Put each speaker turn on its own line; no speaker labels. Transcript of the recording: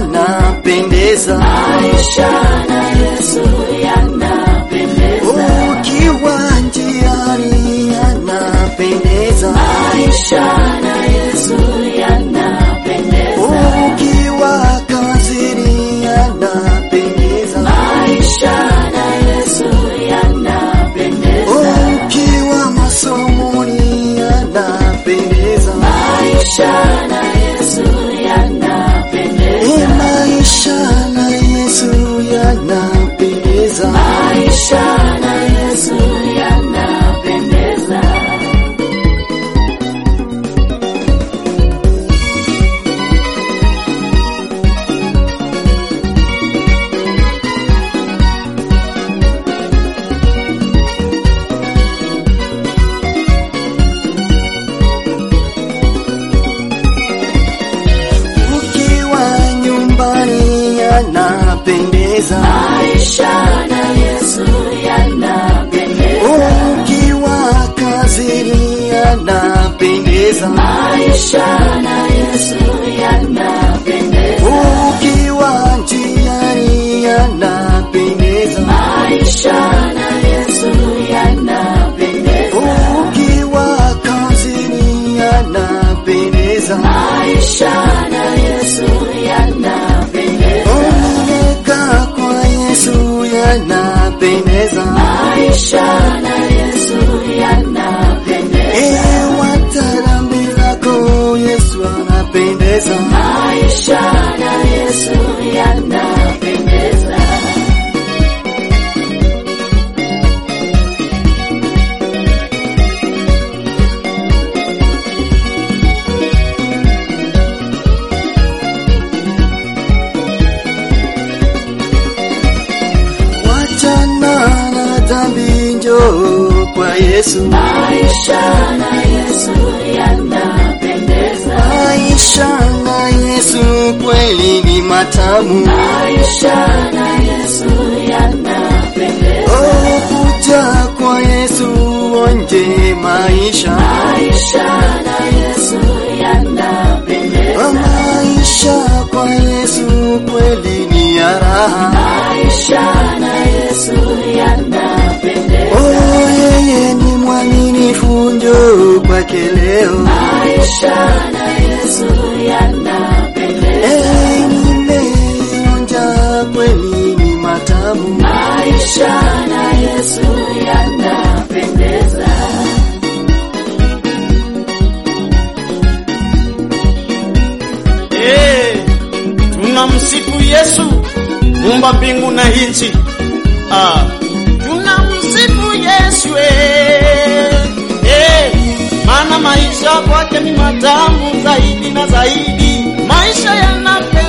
yanapendeza.
maisha na Yesu yanapendeza,
Ukiwa njiani yanapendeza.
maisha na Yesu yanapendeza,
Ukiwa kazini yanapendeza.
maisha na Yesu yanapendeza,
Ukiwa masomoni yanapendeza.
maisha na Yesu yanapendeza,
E, maisha na Yesu yanapendeza.
maisha na Yesu yanapendeza.
Ukiwa nyumbani yanapendeza.
Maisha na Yesu yanapendeza,
Ukiwa kazini yanapendeza.
maisha na Yesu yanapendeza,
Ukiwa njiani yanapendeza.
maisha na Yesu yanapendeza,
Ukiwa kazini yanapendeza.
maisha na Yesu yanapendeza,
Umekaa kwa Yesu yanapendeza.
maisha na Yesu yanapendeza,
Eh, watarambi zako Yesu anapendeza.
maisha na Yesu yanapendeza.
Wachana na dhambi, njoo kwa Yesu.
Maisha na Yesu yanapendeza,
Maisha na Yesu kweli ni matamu.
maisha na Yesu yanapendeza,
Oh, kuja kwa Yesu onje maisha.
maisha na Yesu yanapendeza,
Oh, maisha kwa Yesu kweli ni ya raha.
maisha na Yesu yanapendeza,
Oh, yeye ni mwaminifu, njoo kwake leo.
maisha na Yesu yanapendeza,
Eh, nimeonja kweli ni matamu.
maisha na Yesu yanapendeza.
Eh, tunamsifu Yesu muumba mbingu na nchi. Ah, tunamsifu Yesu eh, eh, maana maisha kwake ni matamu zaidi na zaidi, maisha yanape